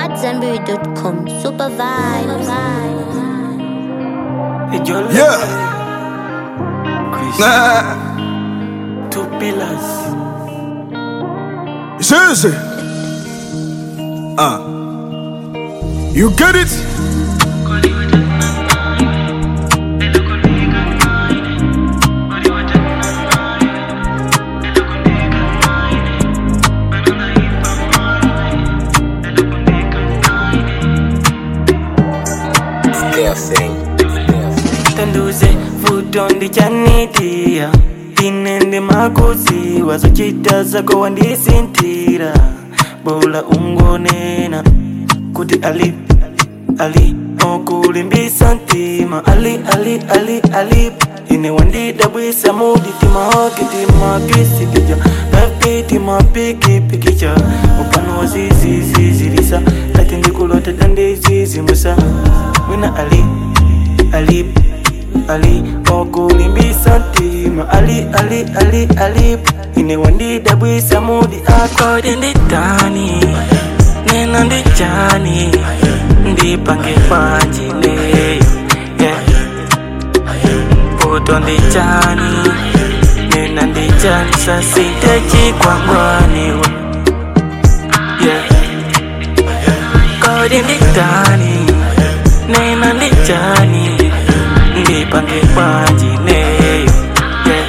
AmadZanbury.com. Super vibes. Yeah. Nah. Two pillars. It's easy. Uh. You get it? tanduze vuto ndichanitia inende makosi wazochita zako wandisintira bola ungonena kuti ali ali okulimbisa ntima ali ali ali ali ine wandidabwisa muditima wakitima kisikija papitima pikipikicha upano wazizizizilisa kati ndikulota tandizizimusa wina ali ali ali okulimbisa ntima ali ali ali ali ine wandidabwisa mudi akodi nditani nena ndichani ndipange panjine yeah. puto ndichani nena ndichani sasite chikwangwaniwe yeah. kodi nditani nena ndichani ndipange panjineyo yeah.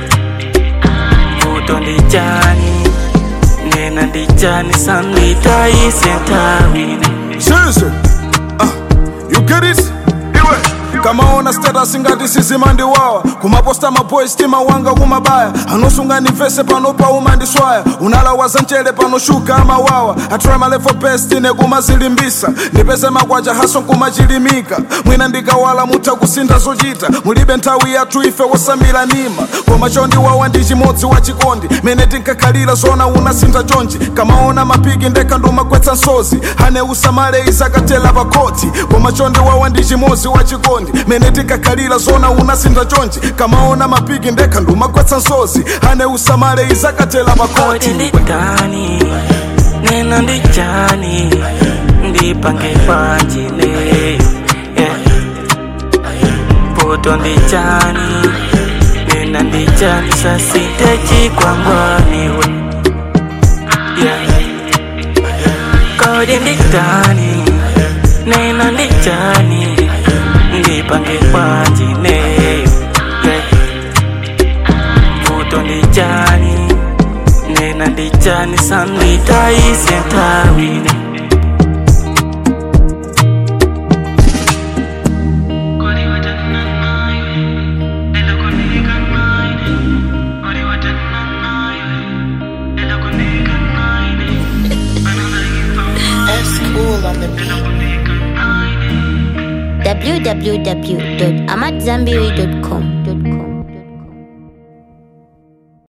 puto ndichani nena ndichani sanditaisentawine Seriously. Uh. You get it? kama ona status ngati sizimandiwawa kumaposta maboys tima wanga kumabaya anosunga nivese pano pauma ndiswaya unalawaza mchere pano shuga amawawa atry my level best ine kumazilimbisa ndipeze makwacha haso nkumachilimika mwina ndikawala mutha kusintha zochita mulibe nthawi yathu ife wosamira nima koma chondiwawa ndi chimodzi wa chikondi mene tinkakhalira zona unasintha chonchi kamaona mapiki ndekha ndumagwetsa nsozi hane usamale izakatela pakoti koma chondiwawa ndi chimodzi wa chikondi mene tinkakhalira zona unasintha chonchi kamaona mapiki ndekha ndumagwetsa nsozi hane usamale izakatela kodi pakoti nditani nena ndichani ndipange panjineyo yeah. puto ndichani nena ndichani sasite chikwangwaniwe yeah. kodi nditani nena ndichani ndipange panjineyo yeah. puto ndichani nena ndichani sanditaisentawine www.amadzanbury.com.